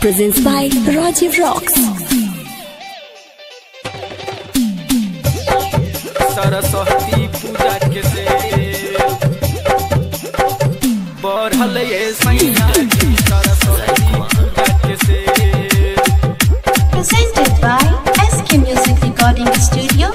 presents by Rajiv Rocks. Saraswati पूजा के से बढ़ल ये सैया जी सरस्वती पूजा के से Presented by SK Music Recording Studio.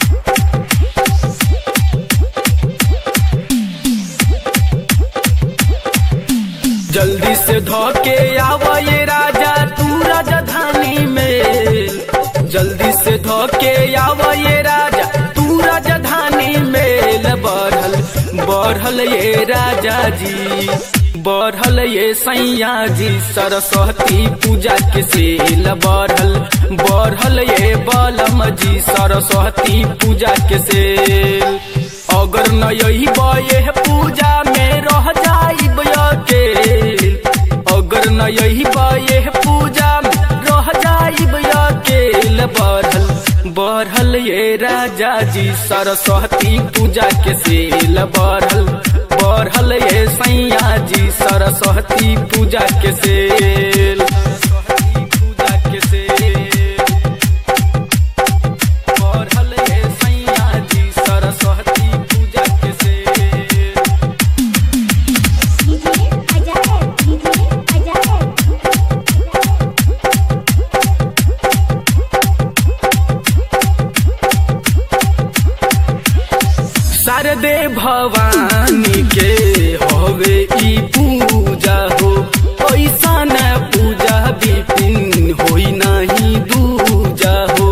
जल्दी से धोके आवा ये राजा तू राजधानी में जल्दी से धोके आवा ये राजा तू राजधानी में बढ़ल बढ़ल ये राजा जी बढ़ल ये सैया जी सरस्वती पूजा के सेल बढ़ल बढ़ल ये बलम जी सरस्वती पूजा के सेल अगर न यही बये पूजा में रह जाइब अकेल अगर न यही बये पूजा में रह जाइब अकेल बढ़ल बढ़ल ये राजा जी सरस्वती पूजा के सेल बढ़ल बढ़ल ये सैया जी सरस्वती पूजा के सेल सरस्वती पूजा के सेल बढ़ल ये सैया जी सरस्वती पूजा के सेल शारदे भवानी के हवे ई पूजा हो ऐसा न पूजा विपिन होई नहीं दूजा हो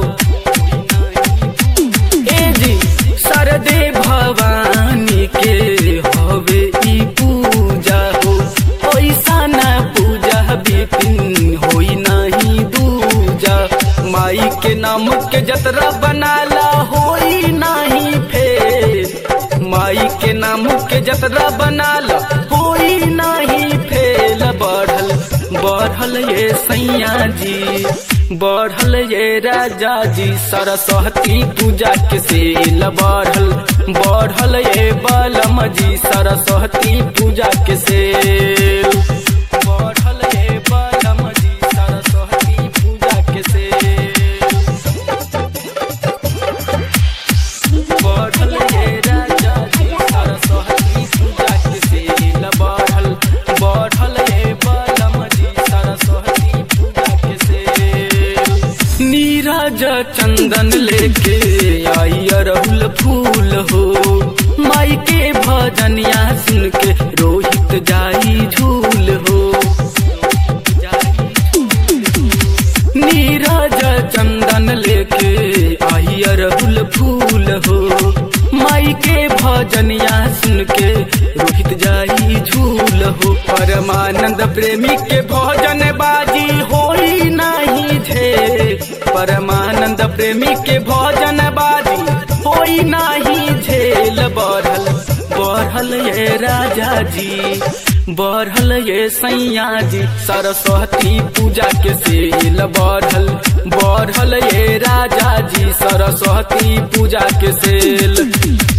ए जी शारदे भवानी के हवे ई पूजा हो ऐसा न पूजा विपिन होई नहीं दूजा माई के नाम के जतरा बनाला होई नहीं फेर माई के नाम के जतरा बनाला होई नहीं फेल बढ़ल बढ़ल ये सैया जी बढ़ल ये राजा जी सरस्वती पूजा के सेल बढ़ल बढ़ल ये बलम जी सरस्वती पूजा के सेल बढ़ल ये बलम जी सरस्वती पूजा के सेल बढ़ल ये राजा जी सरस्वती पूजा के सेल बढ़ल बढ़ल ये बलम जी सरस्वती पूजा के सेल नीरज चंदन लेके आई अरहुल फूल हो माई के भजनिया सुन के रोहित जाई झूल हो नीरज चंदन लेके आई अरहुल फूल हो माई के भजनिया सुन के रोहित जाई झूल हो परमानंद प्रेमी के भजन बाजी होई नहीं झे परमानंद प्रेमी के भजन बाजी होई नहीं झेल बढ़ल बढ़ल ये राजा जी बढ़ल ये सैया जी सरस्वती पूजा के सेल बढ़ल बढ़ल ये राजा जी सरस्वती पूजा के सेल